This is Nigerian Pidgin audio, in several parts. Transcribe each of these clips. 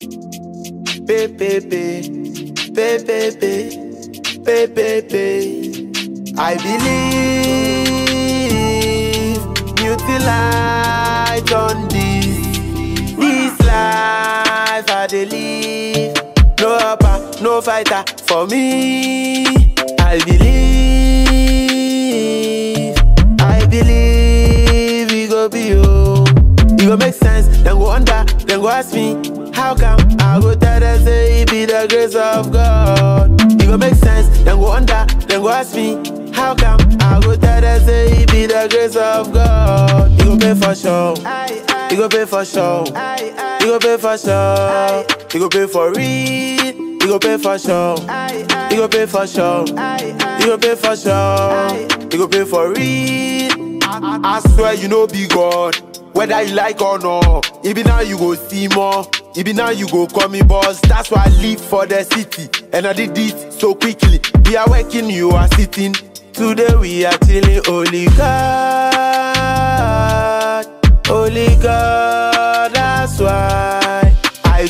Pay, pay, pay, pay, pay, pay, pay, pay, pay. I believe beauty light on this, this life I dey live. No upper, no fighter for me. I believe, I believe we go be oh. E go make sense, then go under, then go ask me, how come? I go tell them say it be the grace of God. E go make sense, then go under, then go ask me, how come? I go tell them say it be the grace of God. E go pay for sure, e go pay for sure, e go pay for sure, e go pay for real, e go pay for sure, e go pay for sure, e go pay for sure, e go pay for real. I, I swear you know be God. Whether you like or not, even now you go see more. Even now you go call me boss. That's why I live for the city. And I did it so quickly. We are working, you are sitting. Today we are chilling. Holy God, Holy God, that's why I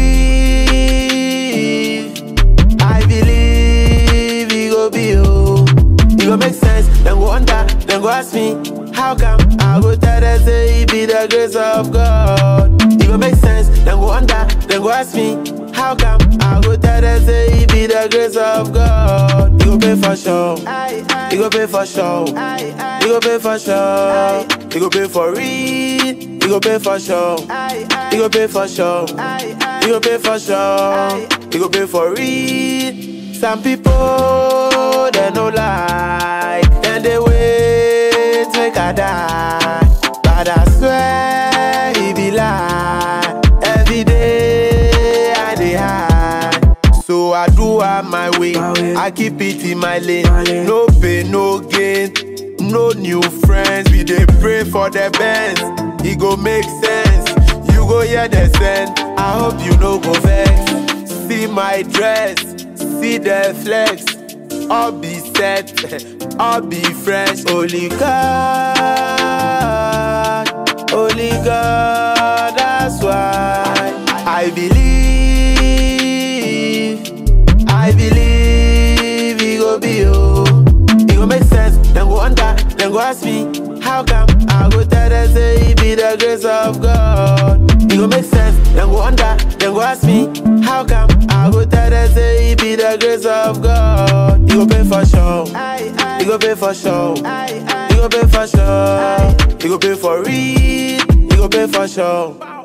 believe. I believe we go be oh. It go make sense, then go under, then go ask me, how come? I go tell them say it be the grace of God. It go make sense, then go under, then go ask me, how come? I go tell them say it be the grace of God. It go pay for sure, it go pay for sure, it go pay for sure, it go pay for real, it go pay for sure, it go pay for sure, it go pay for sure, it go pay for real. Some people they no like, then they wait make I die. But I swear he be lie. Every day I dey hide. So I do am my way. I keep it in my lane. No pain, no gain. No new friends. We dey pray for the best. E go make sense. You go hear the send. I hope you no go vex. See my dress, see the flex. All be set, all be fresh. Holy God, Holy God, that's why I believe, I believe we go be oh. It go make sense, then go under, then go ask me, how come? I go tell them say it be the grace of God. It go make sense, then go under, then go ask me, how come? I go tell them say it be the grace of God. It go pay for sure, it go pay for sure, it go pay for sure, it go pay for real, it go pay for sure.